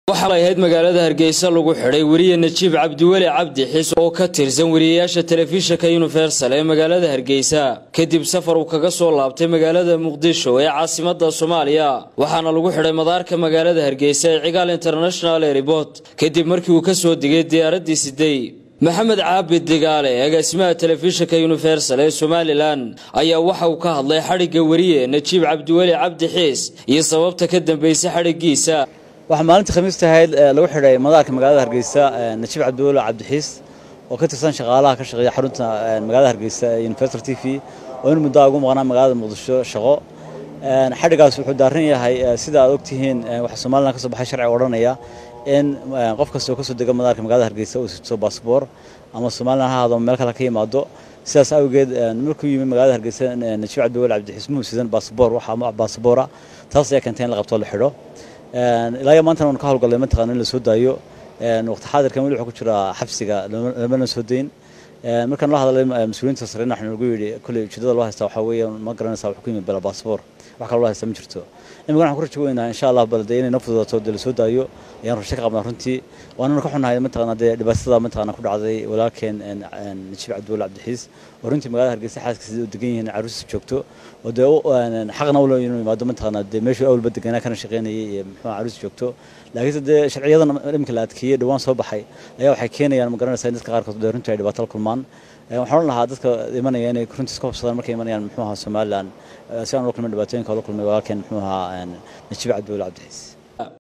waxaa ahayd magaalada hargeysa lagu xidhay weriye najiib cabdiweli cabdi xis oo ka tirsan weriyayaasha telefishinka universal ee magaalada hargeysa kadib safar uu kaga soo laabtay magaalada muqdisho ee caasimada soomaaliya waxaana lagu xidhay madaarka magaalada hargeysa ee cigaal international airport kadib markii uu kasoo digay diyaaraddii sidey maxamed caabid digaale agaasimaha telefishinka universal ee somalilan ayaa waxa uu ka hadlay xadhigga weriye najiib cabdiweli cabdi xiis iyo sababta ka dambeysay xadhiggiisa waxaa maalintii khamiista ahayd lagu xidhay madaarka magaalada hargeysa najiib cabdiweli cabdixiis oo ka tirsan shaqaalaha ka shaqeeya xarunta magaalada hargeysa ee universal t v oo in muddo ugu maqnaa magaalada muqdisho shaqo xadhigaas wuxuu daaran yahay sida aad ogtihiin waxaa somalilan ka soo baxay sharciga odhanaya in qof kastoo kasoo dega madaarka magaalada hargeysa uu sito baasboor ama somalilan ha ahaado meel kale ka yimaado sidaas awgeed markuu yimi magaalada hargeysa najiib cabdiweli cabdixiis muu sidan baasboor waxa baasboora taas ayaa keentay in la qabto la xidho ilaa maantana waan ka howlgallay mataqana in la soo daayo waqti xaadirkan weli wuxuu ku jiraa xabsiga lamana soo dayn markaan la hadlay mas-uuliyiinta sarena waxaa nagu yidhi kolley ujeedada loo haystaa waxaa weeye ma garanaysaa wuxuu ku yimid bela baasboor wax kaloo loo haystaa ma jirto imika waxaan ku rajo weynaa insha allah balde inay noo fududaato dee la soo daayo ayaan rasho ka qabnaa runtii waanana ka xunahay mataqana dee dhibaatada mataqana ku dhacday walaalkeen najiib cabdiweli cabdixiis oo runtii magaalada hargeysa xaaskiisa u degan yihiin caruusis joogto oo dee xaqna ula inuu yimaado mataqana dee meeshuu awalba deganaa kana shaqeynayay iyo muxuu caruus joogto laakiinse dee sharciyadan iminka la adkeeyey dhowaan soo baxay ayaa waxay keenayaan ma garanaysaa in dadka qaarkood dee runtii ay dhibaato la kulmaan waxaan odhan lahaa dadka imanaya inay runtii iska hubsadaan markay imanayaan muxuu ahaa somalilan si aan ula kulmin dhibaatooyinka ula kulmay walaalkeen muxuu ahaa najiib cabdiweli cabdixiis